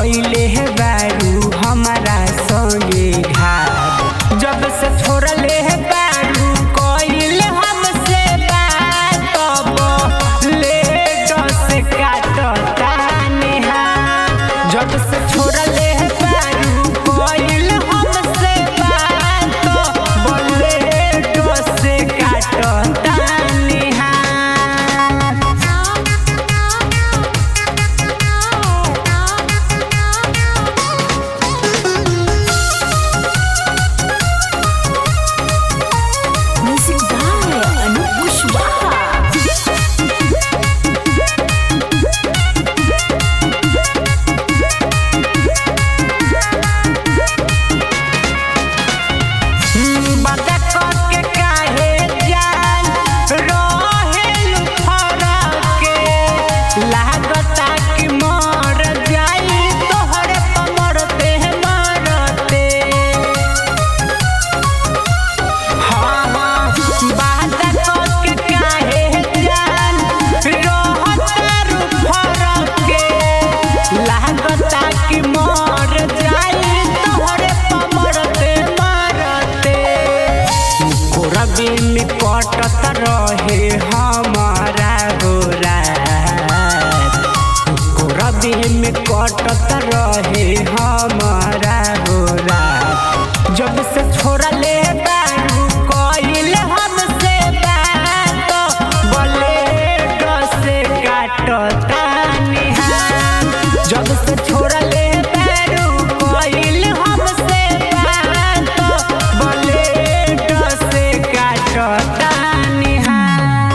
कैले है बारू हमारा संगे घाट जब से छोड़ले है बारू कैले हमसे बात तब लेट से काटता नेहा जब से छोड़ले है बारू कैले हमसे बात तब लेट से काटता Neha Music by Anup Kushwaha. बता के काहे जान रहेलु फरके लागता कि मर जाई तोहरे पमरते मरते हाँ हाँ बता के काहे जान रहतारु फरके लागता कि मर जाई तोहरे पमरते मरते कोरबी में कटत रहे हमारा गोरा कोरबी में कटत रहे हमारा गोरा जब से छोड़ले बारू कइल हमसे बात ब्लेड से काटता निहान जब से छोड़ले बारू कइल हमसे बात ब्लेड से काटता निहान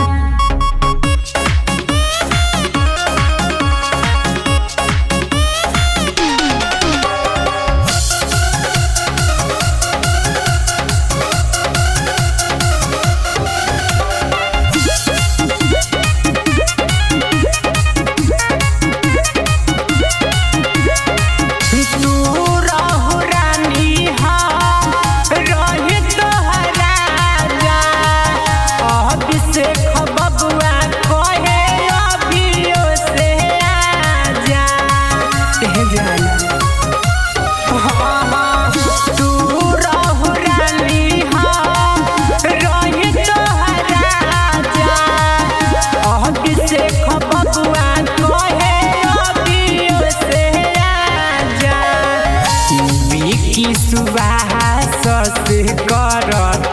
तू रहु रानी हाँ रही तोहरा जा अभिषेक बबुआ कहे अभियो से आजा ए जाना हाँ हाँ तू रहु रानी हाँ रही तोहरा जा अभिषेक बबुआ कहे अभियो से आजा विकी सुबास से कर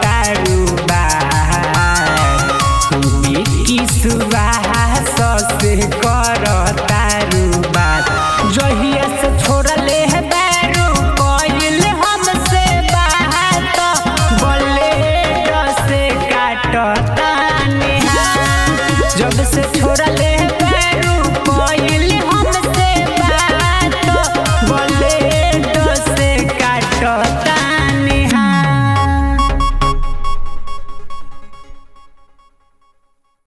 विकी सुबास से कर जहिया से छोड़ले है बैरू कइल हमसे बात ब्लेड से काटता नेहा जब से छोड़ले है बैरू कइल